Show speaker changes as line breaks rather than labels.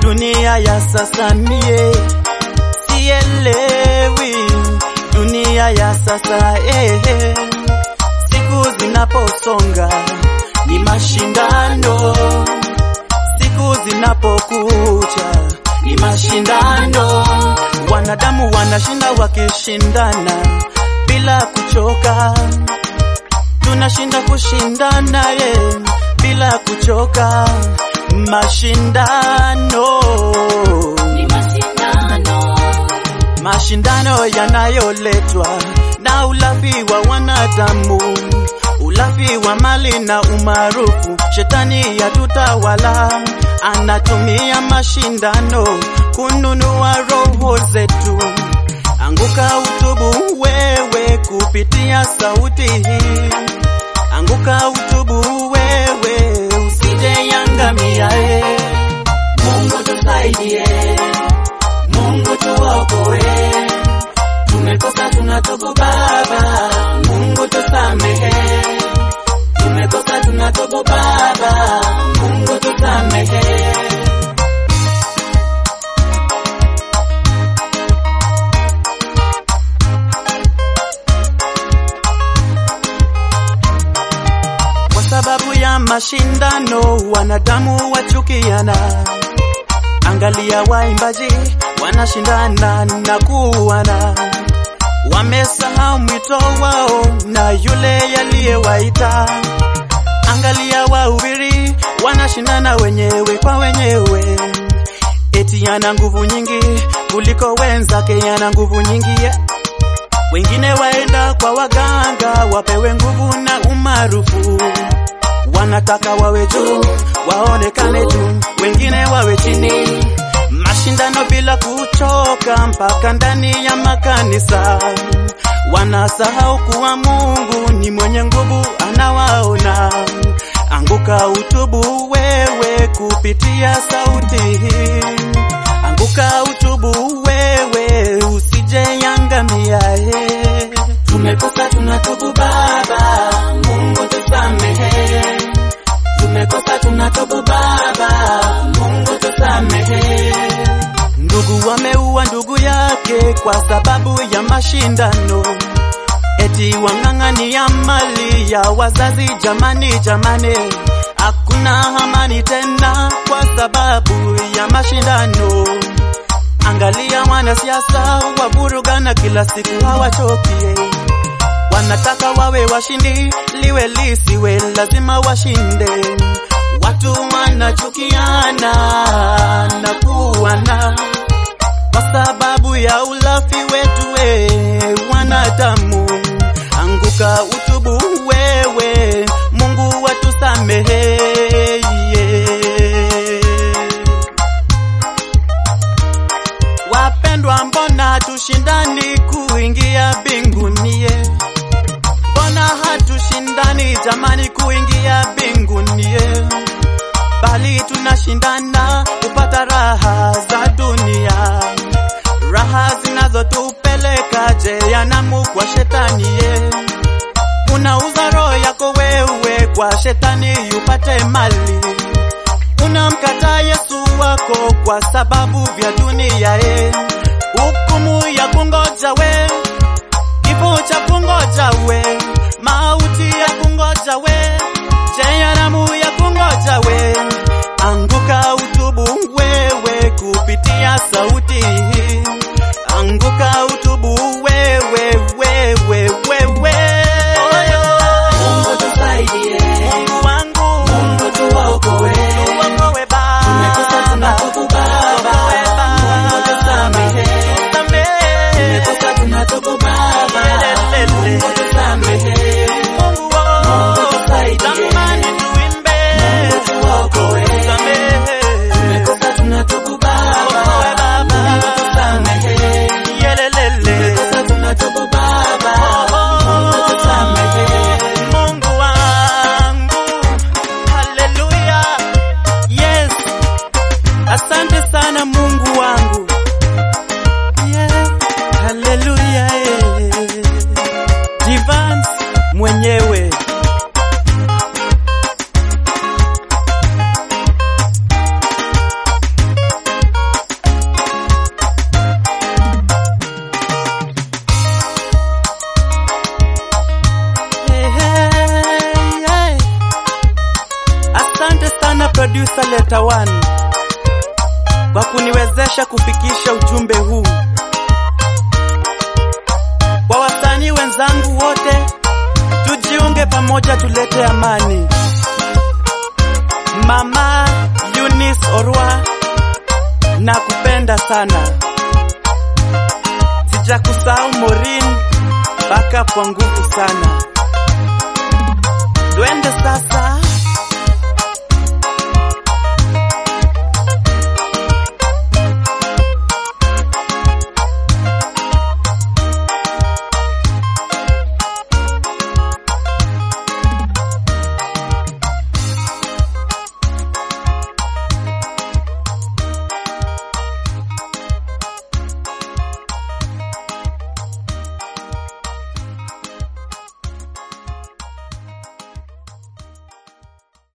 dunia ya sasa mie sielewi dunia ya sasa eh, eh. Siku zinaposonga ni mashindano, siku zinapokucha ni mashindano. Wanadamu wanashinda wakishindana bila kuchoka, tunashinda kushindana ye bila kuchoka. Mashindano
ni mashindano,
mashindano yanayoletwa na ulafi wa wanadamu, ulafi wa mali na umaarufu. Shetani yatutawala, anatumia mashindano kununua roho zetu. Anguka utubu wewe kupitia sauti hii, anguka utubu wewe usije yangamia. eh. Mungu tusaidie, Mungu tuokoe, tumekosa tunatubu Baba, Mungu tusamehe, tumekosa tunatubu Baba, Mungu tusamehe. Kwa sababu ya mashindano wanadamu wachukiana. Angalia waimbaji wanashindana na kuwana, wamesahau mwito wao na yule yaliyewaita. Angalia wahubiri wanashindana wenyewe kwa wenyewe, eti ana nguvu nyingi kuliko wenzake, ana nguvu nyingi yeah. Wengine waenda kwa waganga wapewe nguvu na umaarufu, wanataka wawe juu, waonekane juu, wengine wawe chini. Mashindano bila kuchoka mpaka ndani ya makanisa, wanasahau kuwa Mungu ni mwenye nguvu, anawaona. Anguka utubu wewe kupitia sauti hii, anguka utubu wewe usije yangamia. eh. Tumekosa tunatubu Baba, Mungu tusamehe. Tumekosa tunatubu Baba, Mungu tusamehe. Ndugu wameua ndugu yake kwa sababu ya mashindano, eti wang'ang'ania mali ya wazazi. Jamani, jamani, hakuna amani tena kwa sababu ya mashindano. Angalia wanasiasa wavurugana kila siku, hawachokie wanataka wawe washindi, liwe lisiwe, lazima washinde. Watu wanachukiana na kuwana kwa sababu ya ulafi wetu, we wanadamu. Anguka utubu wewe, Mungu watusamehe. Wapendwa, mbona hatushindani kuingia mbinguni? ye? Mbona hatushindani jamani kuingia mbinguni? ye? Bali tunashindana kupata raha za dunia, raha zinazotupeleka jehanamu kwa shetani. ye. Unauza roho yako wewe kwa shetani upate mali unamkataa Yesu wako kwa sababu vya dunia e, hukumu ya kungoja we, kifo cha kungoja we, mauti ya kungoja we, jehanamu ya kungoja we. Anguka utubu wewe kupitia sauti hii, anguka utubu wewe wewe wewe.
Mungu tusaidie,
Mungu wangu,
Mungu tuokoe,
tuokoe Baba.
tumekosa tunatubu Baba, Mungu tusamehe, tumekosa tunatubu Baba, Mungu tusamehe, Mungu tusaidie, Mungu tuokoe, tumekosa tunatubu Baba, Mungu tusamehe, tumekosa tunatubu Baba, Mungu tusamehe.
Mungu wangu, haleluya, yes, asante sana Mungu wangu, yeah, haleluya, eh. Divans mwenyewe kwa kuniwezesha kufikisha ujumbe huu. Kwa wasanii wenzangu wote, tujiunge pamoja, tulete amani. Mama Eunice Orwa, nakupenda sana. Sijakusahau Maureen, backup kwa nguvu sana. Twende